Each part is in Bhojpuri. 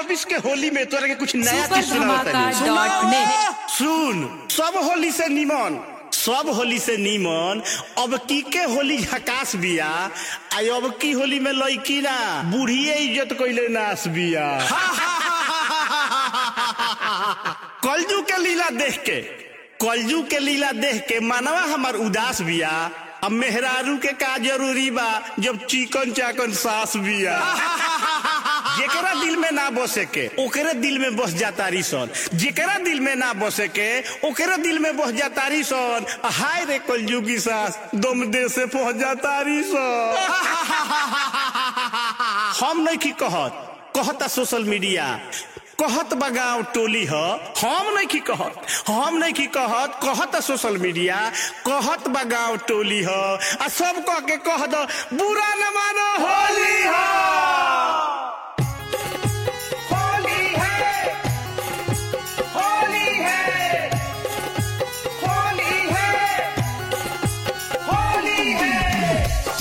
छब्बीस के होली में तोरा के कुछ नया सुपर चीज सुनाओ धमाका तनी। डॉट नेट सुन सब होली से निमन सब होली से निमन अब की के होली झकास बिया आ अब की होली में लड़की ना बूढ़िए इज्जत कइले नास बिया कलजू के लीला देख के कलजू के लीला देख के मानवा हमार उदास बिया अब मेहरारू के का जरूरी बा जब चिकन चाकन सास बिया जेकरा दिल में ना बसे के ओकरे दिल में बस जाता सन जेकरा दिल में ना बसे के ओकरे दिल में बस जाता सन हाय रे कलयुगी सास दम दे से पहुंच जाता सन हम नहीं की कहत कहता सोशल मीडिया कहत बगाव टोली ह हम नहीं की कहत हम नहीं की कहत कहत सोशल मीडिया कहत बगाव टोली ह आ सब कह के कह दो बुरा न मानो होली ह होली है होली है होली है होली है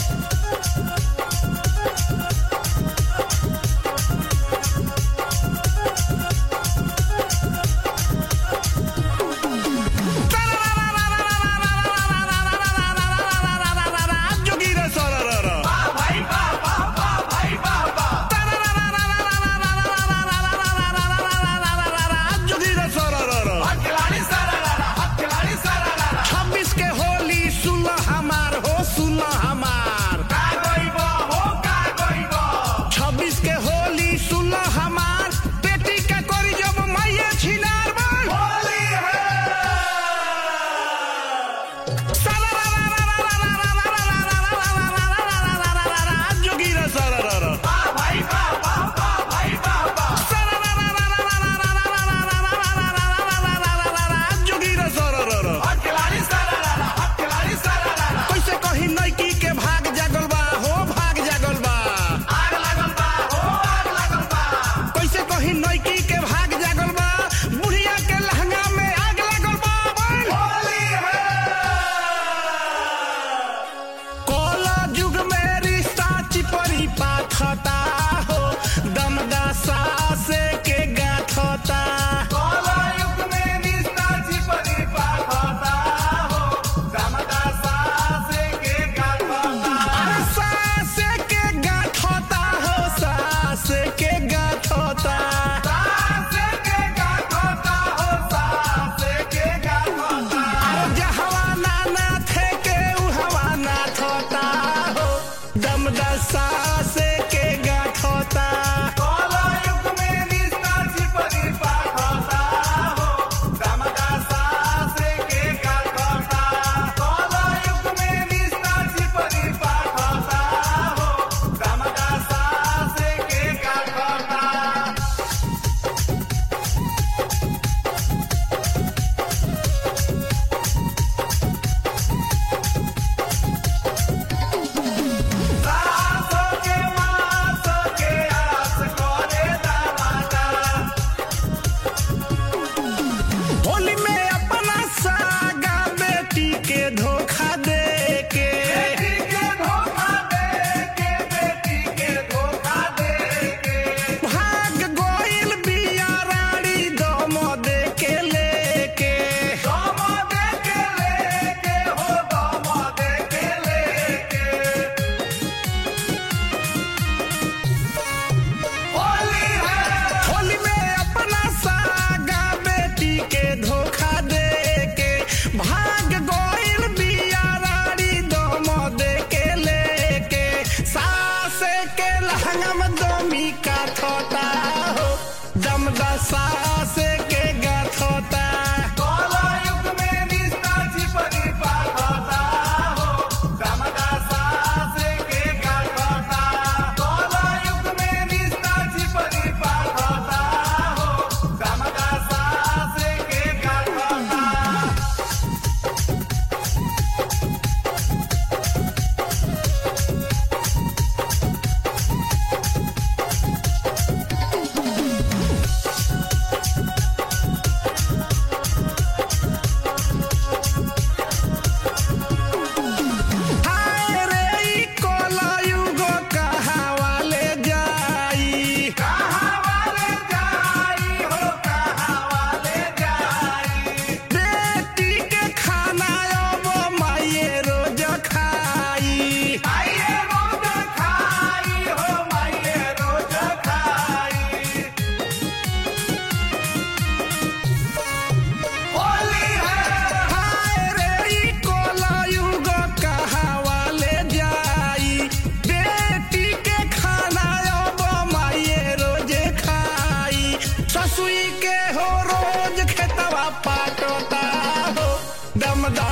जोगी रे सररर। जोगी रे सररर। छब्बीस के होली सुन हमार हो सुन हमार छब्बीस के होली सुन हमार बेटी का करी जब मैये छिनार बन जोगी रे सररर। जोगी रे सररर। कैसे कही नैकी के भाग जागल बा हो भाग जागल बा कैसे कही नैकी के भाग जागल बा बुढ़िया के लहंगा में आग लागल बा कोला जुग में रिश्ता चिपरी पाथता हो दमदा सासे के गाथता अरे सासे के गाथता हो सासे के गाथता अरे जहवा नाना थे के उहवा ना थोता हो दमदा सासे के गाथता होली में अपना सागा बेटी के धोखा दे के भाग गोइल बिया रानी दम दे के लेके होली में अपना सागा बेटी के धोखा दे के भाग गोइल बिया रानी दम दे के लेके सासे के लहंगा में दमी का थोता हो दमदा सासे के गाथोता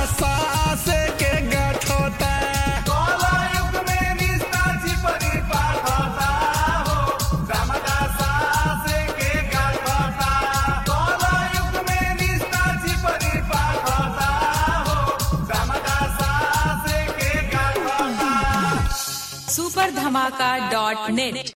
सास के गठोता कलयुग में रिश्ता चिपरी पाठता हो रामदासा से के गाठता कलयुग में रिश्ता चिपरी पाठता हो रामदासा से के गाठता सुपर धमाका डॉट नेट